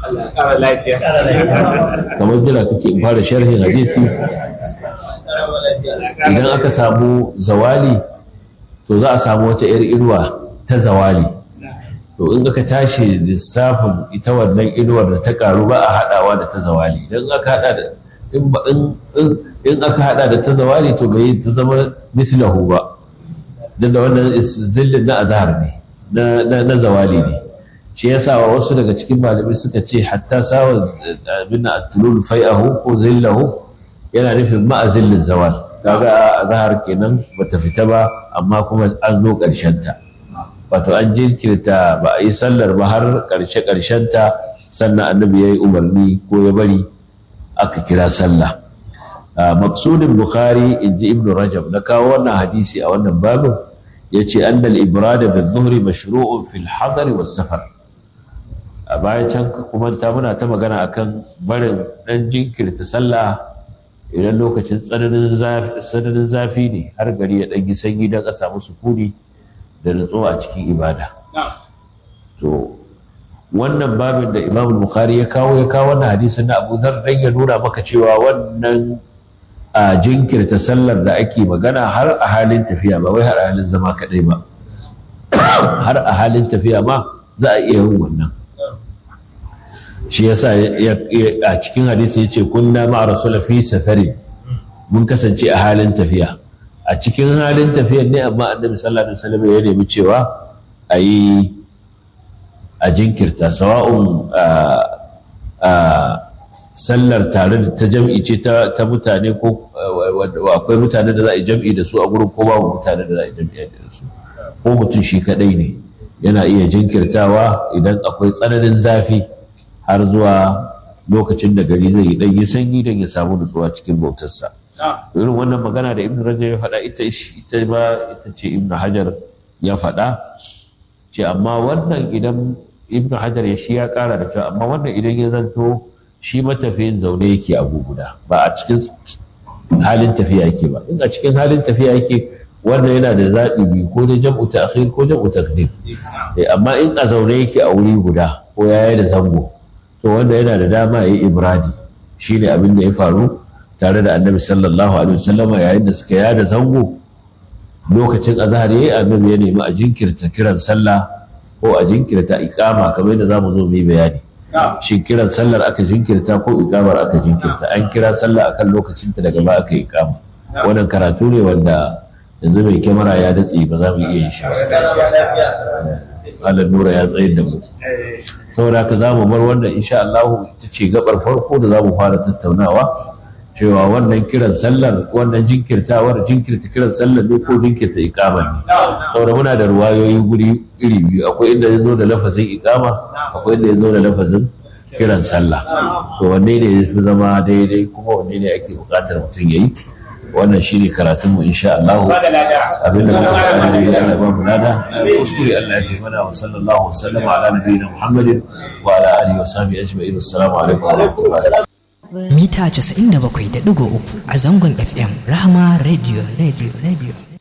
ƙara lafiya kamar jira kake in fara sharhin hadisi idan aka samu zawali to za a samu wata 'yar inuwa ta zawali to in aka tashi lissafin ita wannan inuwar da ta karu ba a haɗawa da ta zawali idan aka haɗa da in aka haɗa da ta zawali to bai ta zama mislahu ba don da wannan zillin na azhar ne na zawali ne shi ya sa wasu daga cikin malamai suka ce hatta sawa abin at-tulul fai'ahu ko zillahu yana nufin ma'a zillin zawal kaga azhar kenan bata fita ba amma kuma an zo ƙarshen ta wato an jinkirta ba a yi sallar ba har ƙarshe ƙarshen ta sannan annabi ya yi umarni ko ya bari aka kira sallah maksudin bukhari in ji ibnu rajab na kawo wannan hadisi a wannan babin ya ce annal ibrada bi zuhri mashru'un fil hadari was safar a bayan can kuma ta muna ta magana akan barin dan jinkirta sallah idan lokacin tsananin zafi ne har gari ya ɗan sanyi don a samu sukuni da nutsuwa a cikin ibada to wannan babin da imam bukhari ya kawo ya kawo wannan hadisin na abu zar dan ya nuna maka cewa wannan a jinkirta sallar da ake magana har a halin tafiya ba wai har a halin zama kadai ba har a halin tafiya ma za a iya yin wannan shi yasa a cikin hadisi ya ce kunna ma'a rasula fi safarin mun kasance a halin tafiya a cikin halin tafiyar ne amma annabi sallallahu alaihi wasallam ya nemi cewa a yi a jinkirta sawa'un sallar tare da ta jam'i ce ta mutane ko akwai mutane da za a yi jam'i da su a gurin ko babu mutane da za a yi jam'i da su ko mutum shi kadai ne yana iya jinkirtawa idan akwai tsananin zafi har zuwa lokacin da gari zai yi ɗanyi sanyi don ya samu nutsuwa cikin bautarsa. irin wannan magana da ibn rajab ya faɗa ita ita ba ita ce ibn hajar ya faɗa ce amma wannan idan ibn hajar ya shi ya ƙara da cewa amma wannan idan ya zanto shi matafiyin zaune yake a guguda ba a cikin halin tafiya yake ba in a cikin halin tafiya yake wannan yana da zaɓi biyu ko da jam'u ta'khir ko jam'u taqdim amma in a zaune yake a wuri guda ko yaya da zango to wanda yana da dama ya yi ibradi shine abin da ya faru tare da annabi sallallahu alaihi wasallam yayin da suka yada zango lokacin azhar yayi annabi ya nemi a jinkirta kiran sallah ko a jinkirta iqama kamar yadda zamu zo mu yi bayani shin kiran sallar aka jinkirta ko iqamar aka jinkirta an kira sallah akan lokacin ta daga ba aka iqama wannan karatu ne wanda yanzu mai kyamara ya datse ba za mu iya yin shi Allah nura ya tsayar da mu saboda haka za mu bar wannan insha Allah ita ce gabar farko da za mu fara tattaunawa cewa wannan kiran sallar wannan jinkirtawar jinkirta kiran sallar ne ko jinkirta ikama ne saboda muna da ruwayoyi guri iri biyu akwai inda ya zo da lafazin ikama akwai inda ya zo da lafazin kiran sallah to wanne ne ya fi zama daidai kuma wanne ne ake buƙatar mutum ya yi wannan shi ne karatunmu insha Allah abinda muka faɗa ne ya Allah ba mu lada kuskure Allah ya fi mana wa sallallahu wa sallama ala nabiyina Muhammadin wa ala alihi wa sahbihi ajma'in assalamu alaikum wa rahmatullahi mita 97.3 a zangon FM Rahama Radio Radio Radio